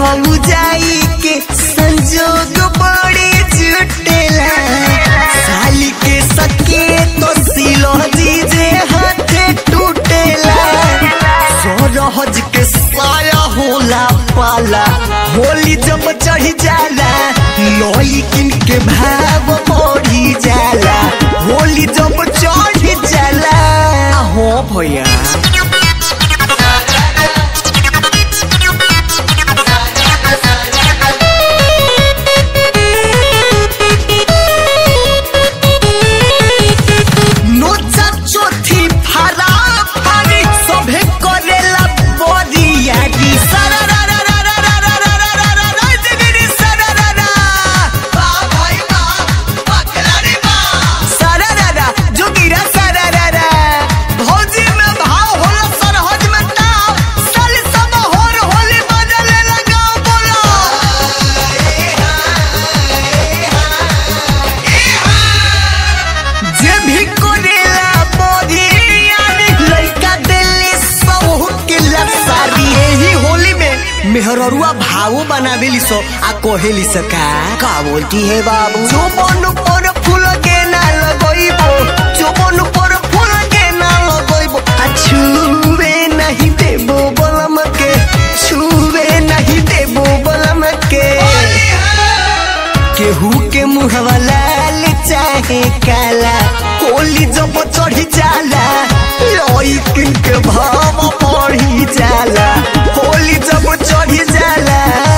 भौजाई के संजोग बड़े जुटेला साली के सके तो सिलो जीजे हाथे टूटेला सोरहज के साया होला पाला होली जब चढ़ जाला लोई किन के भाव बढ़ी जाला होली जब चढ़ जाला हो भैया नोचा चोथी फारा फारी सभे करेला बरियारी सारा रा रा रा रा रा रा रा रा रा रा रा जिगिरी सारा रा रा बा भाई बा बकरारी बा सारा रा रा जोगिरा सारा रा रा भौजी में भाव होला सरहज में ताव साली सब होर होली बदले लगाओ बोलो जे भी करेला बरियारी लइका दिल्ली सबहु के लसारी एही होली में मेहररुआ भावो बनावेली सो आ कोहेली सका का बोलती है बाबू जो मन पर फूल के ना लगइबो जो मन पर फूल के ना लगइबो आ छुवे नहीं देबो बलम के छुवे नहीं देबो बलम के केहू के मुहवा लाल चाहे काला होली जब चढ़ी जाला लइकिन के भाव बढ़ी जाला होली जब चढ़ी जाला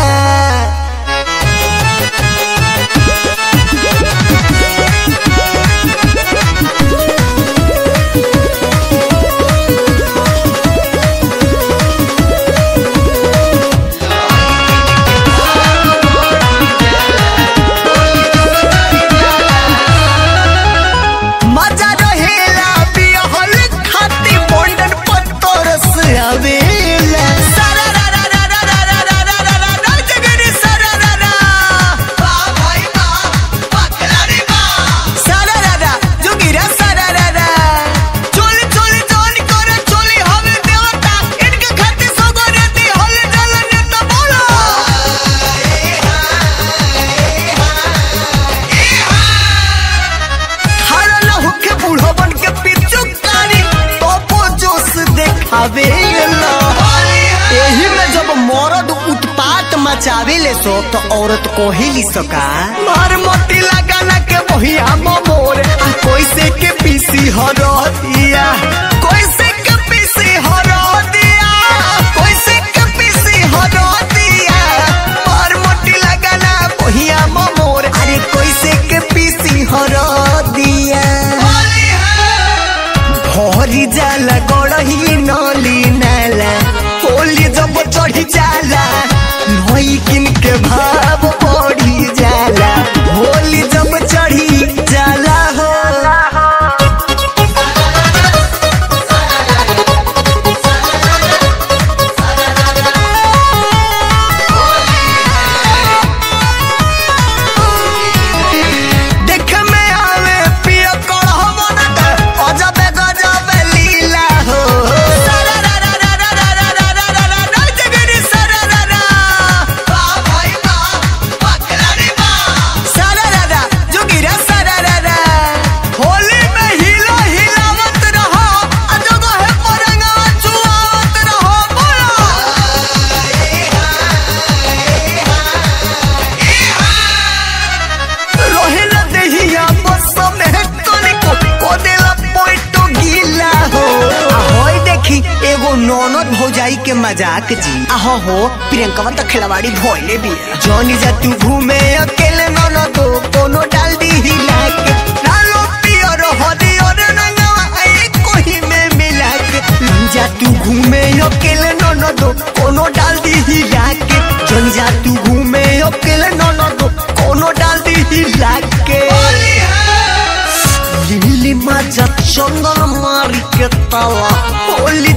मजा रहेला बिहल खाती बॉन्डन पत्तर से आवेला सारा रा रा रा रा रा रा रा रा रा रा रा जगरी सारा रा रा बा भाई बा बकरारी बा सारा रा रा जोगिरा सारा रा रा चोली चोली जोन करे चोली हवे देवता इनके खाती सगोरे दी होले जलन तो बोलो खड़ा न होके बूढ़ो बन के पिचु कारी तोपो जोश देखावे ला एही में जब मर्द उत्पात मचावे ले सो तो औरत को ही ली सका मार मोटी लगाना के बहिया मोर आ कोई से के पीसी हरो दिया कोई से के पीसी हरो दिया कोई से के पीसी हरो दिया मार मोटी लगाना बहिया मोर अरे कोई से के पीसी हरो दिया भरी जाला गड़ही नली नाला होली जब चढ़ी जाला नई किन के भाव बढ़ी जाला होली जब चढ़ी जाला हो देख में आवे पिया कढ़वा ना के अजबे गजबे लीला हो सारा रा रा रा रा रा रा रा रा रा रा रा जगरी सारा रा रा बा भाई बा बकरारी बा सारा रा रा जोगिरा सारा रा रा होली में हिलो हिलावत रहो अजगो है परंगवा चुआवत रहो रहे न देहिया बस में तनिको को देला पोइटो गीला हो आ होय देखी एगो ननद भौजाई के मजाक जी आहो हो प्रियंका तो खिलवाड़ी भोले भी जोनी जा तू घूमे अकेले ननद कोनो डाल दी हिला के लालो पियर हरियर रंगवा आई कोही में मिला के जा तू घूमे अकेले ननद कोनो डाल दी हिला के जोनी जा तू घूमे अकेले ननद कोनो डाल दी हिला के लिली माजा चंदन मारी के ताला होली